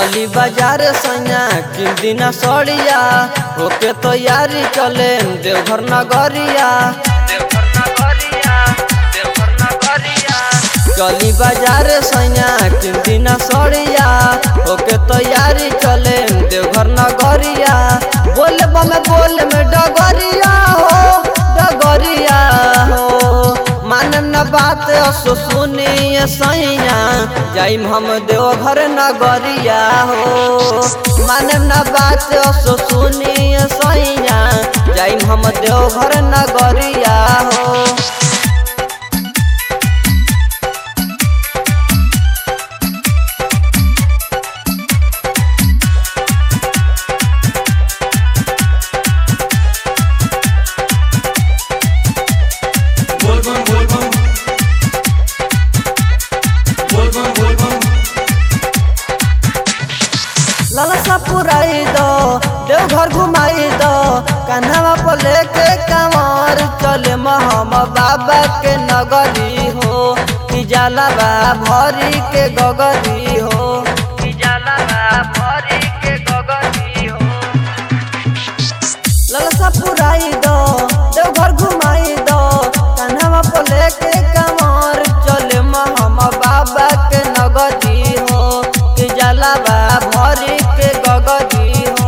चली बाजार सैया किन दिन सड़िया होके तैयारी चले देवघर नगरिया देवघर नगरिया देवघर नगरिया चली बाजार सैया किन दिन सड़िया होके तैयारी चले देवघर नगरिया बोल बम बोल में डगरिया हो डगरिया हो मानम न बात असो सुनिए सैया जाइम हम देवघर नगरिया हो मानम न बात असो सुनिए सैया जाइम हम देवघर नगरिया हो Volvan, volvan. Volvan, volvan. ललसा पुराई दो देवघर घुमाई दो कन्हवा पर लेके कंवर चले महम बाबा के नगरी हो कि जाला बा भरी के गगरी हो कि जाला बा भरी के गगरी हो ललसा पुराई दो देवघर घुमाई दो कन्हवा पर लेके कंवर चले महम बाबा के नगरी हो कि जलावा भरी के गगरी हो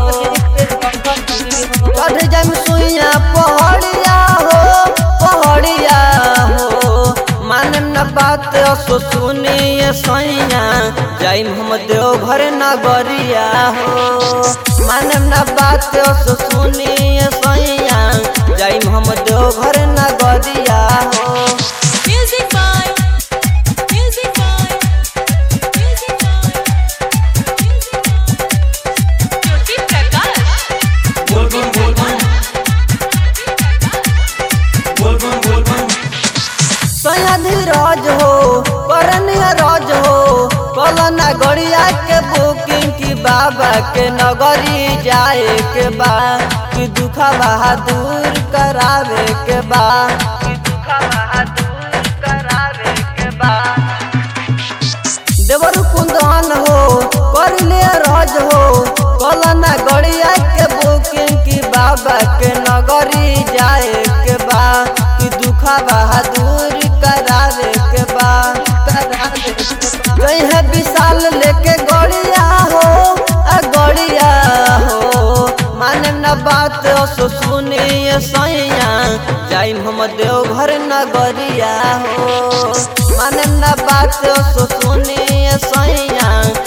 चढ़ जाम सुइया पहड़िया हो पहड़िया हो मानम न बात असो सुनिए सैया जाइम हम देवघर नगरिया हो मानम न बात असो सुनिए सैया जाइम हम देवघर नगरिया हो Music by Music by Music by Music by Jyoti Prakash Volvan, volvan. Volvan, volvan. सैया धीरज हो करनिय रज हो कलना गड़िया के बुकिंग की बाबा के नगरी जाए के बा कि दुखा बहादुर करावे के बा कि दुखा बहादुर करावे के बा देवर कुंदन हो कर ले रज हो कलना गड़िया के बुकिंग की बाबा के नगरी जाए के बा कि दुखा बहादुर करावे के बा करावे के बा गई है विशाल लेके गड़िया हो आ गड़िया हो माने न बात असो सुनिए सैया जाइम हम देवघर नगरिया हो माने न बात असो सुनिए सैया